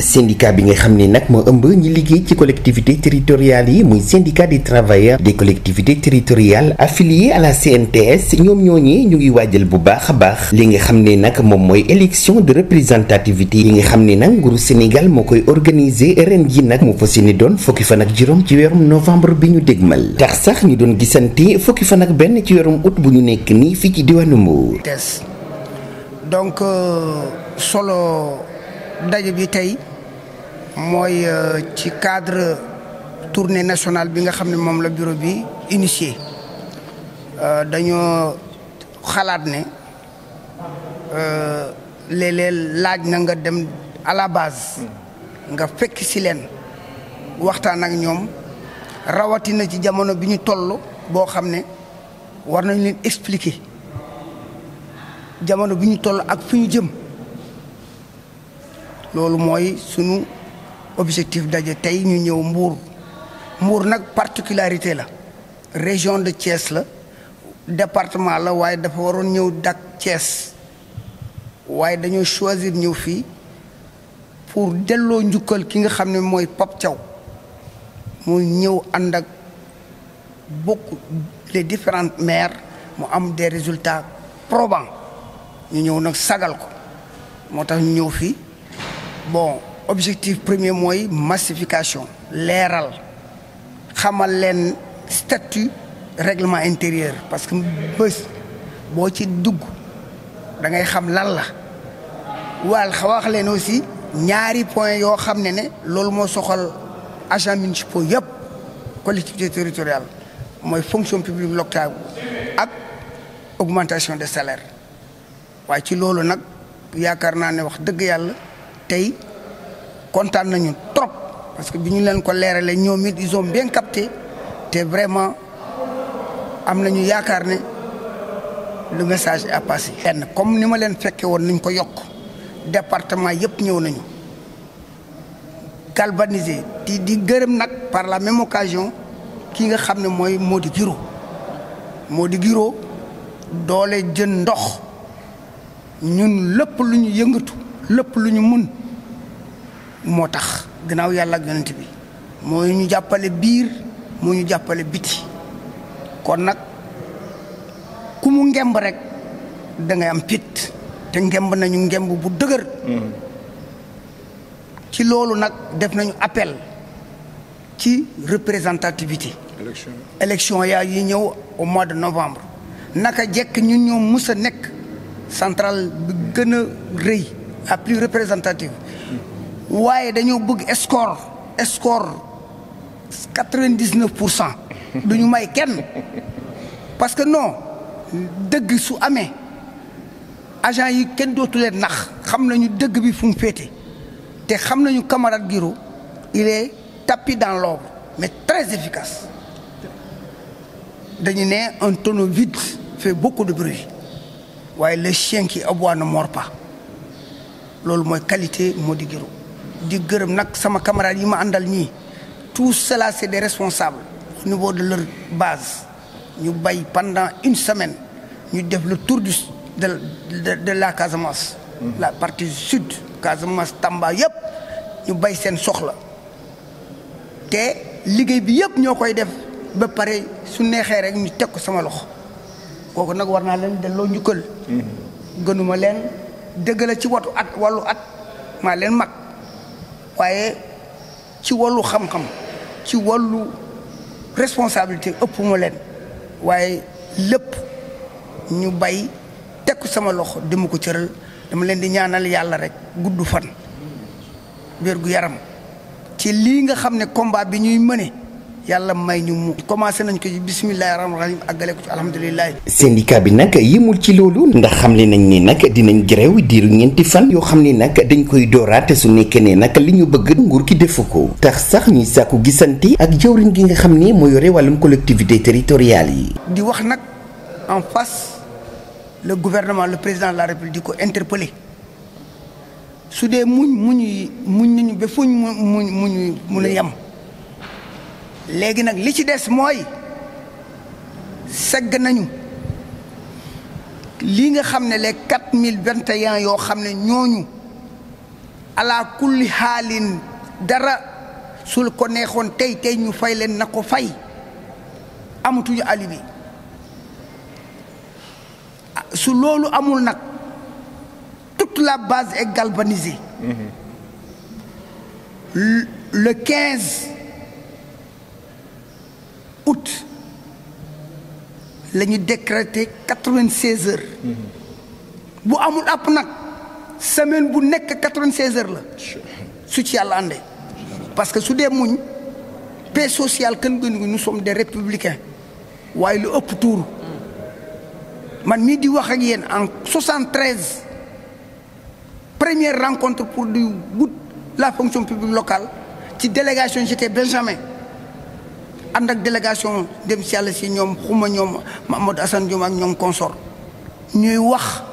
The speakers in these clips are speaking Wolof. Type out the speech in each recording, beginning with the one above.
syndicat bi nga xam ne nag moo ëmb ñi liggéey ci collectivité territoriales yi muy syndicat des travailleurs des collectivités territoriales affiliés à la CNTS ñoom ñooñee ñu ngi waajal bu baax a baax li nga xam ne nag moom mooy élection de représentativité yi nga xam ne nag nguuru Sénégal moo koy organiser ren ji nag mu fas yéene doon fukki fan ak juróom ci weerum novembre bi ñu dégmal tax sax ñu doon gisante fukki fan ak benn ci weerum août bu ñu nekk nii fii ci diwaanu Mbour. donc solo daje bi tey mooy ci cadre tournée nationale bi nga xam ne moom la bureau bi initié dañoo xalaat ne léeg-léeg laaj na nga dem à la base nga fekk si leen waxtaan ak ñoom rawatina ci jamono bi ñu toll boo xam ne war nañ leen expliquer jamono bi ñu toll ak fu ñu jëm loolu mooy sunu objectif daje tey ñu ñëw Mbour Mbour nag particularité la région de Thiès la département la waaye dafa waroon ñëw dak Thiès waaye dañoo choisir ñëw fii pour delloo njukkal ki nga xam ne mooy Pape Thiaw mu ñëw ànd ak bokk les différentes maires mu am des résultats probants ñu ñëw nag sagal ko moo tax ñu ñëw fii bon objectif premier mooy massification leeral xamal leen statut règlement intérieur parce que bés boo ci dugg da ngay xam lan la waal wax leen aussi ñaari point yoo xam ne ne loolu moo soxal agents municipaux yëpp collectivité territoriale mooy fonction publique locale ak augmentation des salaires waaye ci loolu nag yaakaar naa ne wax dëgg yàlla tey kontaan nañu trop parce que bi ñu leen ko leeralee ñoom it ils ont bien capté te vraiment am nañu yaakaar ne le message est passé. benn comme ni ma leen fekke woon nañ ko yokk département yëpp ñëw nañu galvanisé di di gërëm nag par la même occasion ki nga xam ne mooy Mody Guiro Mody Guiro doole jën ndox ñun lépp lu ñu yëngatu lépp lu ñu mun moo tax gannaaw yàlla ak yonent bi moo ñu jàppale biir moo ñu jàppale biti kon nag ku mu ngemb rek da ngay am pit te ngemb nañu ngemb bu dëgër ci loolu nag def nañu appel ci représentativité élection yaa yi ñëw au mois de novembre naka jekk ñun ñoo mus a nekk centrale bi gën a rëy la plus représentative waaye dañoo bëgg score score quatre-vingt-dix-neuf pour cent du ñu may kenn parce que non dëgg su amee agent yi kenn dootu leen nax xam nañu dëgg bi fu mu féete te xam nañu camarade Guiro il est tapis dans l'ombre mais très efficace dañu ne un tonneau vide fait beaucoup de bruit waaye le chien qui aboie ne mord pas loolu mooy qualité Mody Guiro di gërëm nag sama camarade yi ma àndal ñii tout cela c'est des responsables au niveau de leur base ñu bay pendant une semaine ñu def le tour du de de, de la Casamance. la partie sud Casamance Tamba yëpp ñu bay seen soxla te liggéey bi yëpp ñoo koy def ba pare su neexee rek ñu teg ko sama loxo kooku nag war naa leen delloo njukkal. gënuma leen dëgg la ci watu at wàllu at maa leen mag waaye ci wàllu xam-xam ci wàllu responsabilité ëpp ma leen waaye lépp ñu bay teg ko sama loxo dama ko cëral dama leen di ñaanal yàlla rek gudd fan wér gu yaram ci lii nga xam ne combat bi ñuy mëne yàlla may ñu mu commencé nañ ko ci bisimilahi rahmaani rahim àggale ko ci alhamdulilah. syndicat bi nag yemul ci loolu ndax xamle nañ ne nag dinañ grève diiru ñeenti fan yoo xam ne nag dañ koy dooraate su nekkee ne nag li ñu bëgg nguur gi defu ko tax sax ñuy sàkku gisante ak jawriñ gi nga xam ne moo yore wàllum collectivité territoriale yi. di wax nag en face le gouvernement le président de la république di ko interpellé su dee muñ muñ muñ nañu ba fuñ mu muñ muñ mun a yem. léegi nag li ci des mooy segg nañu lii nga xam ne les quatre mille vingt et un yoo xam ne ñooñu ala kulli xaalin dara sul ko neexoon tey tey ñu fay leen na ko fay amatuñu alibi su loolu amul nag toute la base est galvanisée le 15 août la ñu décrété 96 heures bu amul app nag semaine bu nekk 96 heures la su ci yàlla àndee parce que su dee muñ paix sociale kën gënu nous sommes des républicains waaye lu ëpp tuuru man mii di wax ak yéen en 73 première rencontre pour du wut la fonction publique locale ci délégation j'étais Benjamin ànd ak délégation dem si yàlla si ñoom xuma ñoom Mamadou Assane Diom ak ñoom consort ñuy wax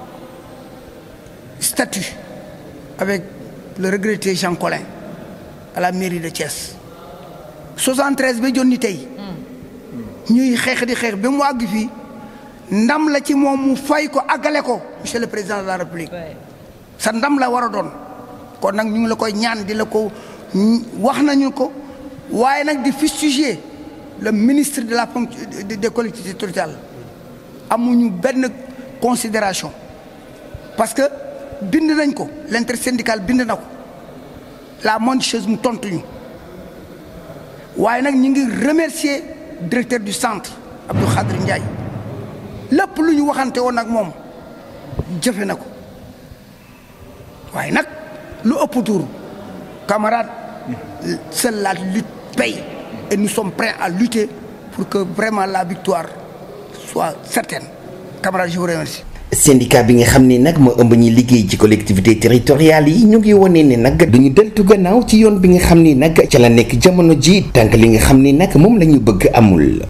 statut avec le regretté Jean Collin à la mairie de Thiès 73 ba jonni tey ñuy xeex di xeex ba mu àgg fii ndam la ci moom mu fay ko àggale ko monsieur le président de la république sa ndam la war a doon kon nag ñu ngi la koy ñaan di la ko wax nañu ko waaye nag di fustiger le ministre de la fonction des collectivités territoriales amuñu benn considération parce que bind nañ ko l'intersyndical bind na ko la moindre chose mu tontuñu waaye nag ñu ngi remercier directeur du centre Abdou Khadri Ndiaye lépp lu ñu waxante woon ak moom jëfe na ko waaye nag lu ëpp tuur camarade seule la lutte paye et nous sommes prêts à lutter pour que vraiment la victoire soit certaine camarade je vous remercie syndicat bi nga xam ne nag moo ëmb ñi liggéey ci collectivité territoriales yi ñu ngi wone ne nag duñu deltu gannaaw ci yoon bi nga xam ni nag ca la nekk jamono ji tànk li nga xam ni nag moom la ñu bëgg amul